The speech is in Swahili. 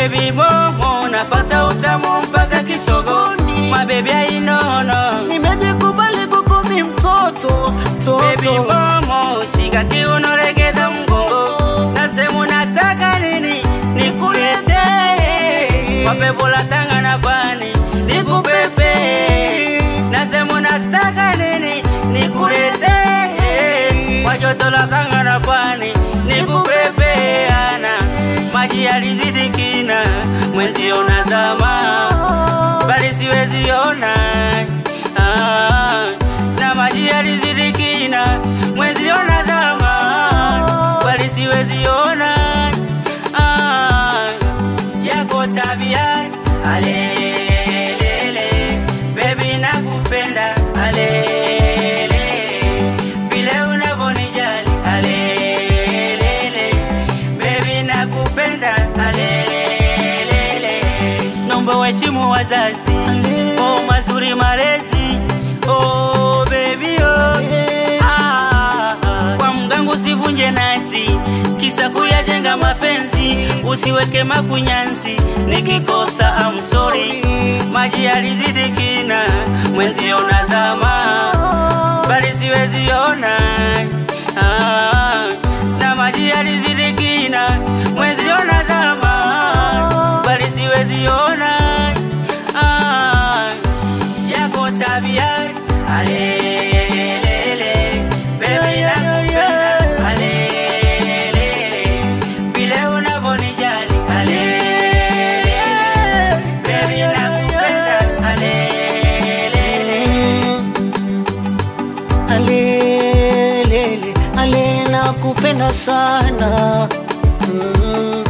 Baby momo napata utamu mpaka kisogoni, mabebi ainono nimejikubali kukumi mtoto Baby toto momo shika kiuno regeza mgongo, nasema unataka nini nikulete, mapepo la Tanga na Pwani nikupepe, nasema unataka nini nikulete, kwa joto la Tanga na Pwani nikupepe, ana maji yalizidi kina, mwenzi unazama bali siwezi ona ah, na maji yalizidi kina, mwenzi unazama bali siwezi ona ah, yako tabia alelele, baby nakupenda alelele, vile unavonijali alelele, baby nakupenda alelele, nomba waheshimu wazazi oh, mazuri malezi oh, baby oh. Ah, kwa mgangu usivunje nasi, kisa kuyajenga mapenzi, usiweke makunyanzi, nikikosa I'm sorry. Maji yalizidi kina, mwenzi unazama, bali siwezi ona ah, na maji yalizidi kina, mwenzi unazama, bali siwezi ona ah, yako tabia alelele, baby nakupenda alelele, vile unavonijali alelele, baby nakupenda alelele. alelele ale nakupenda sana mm.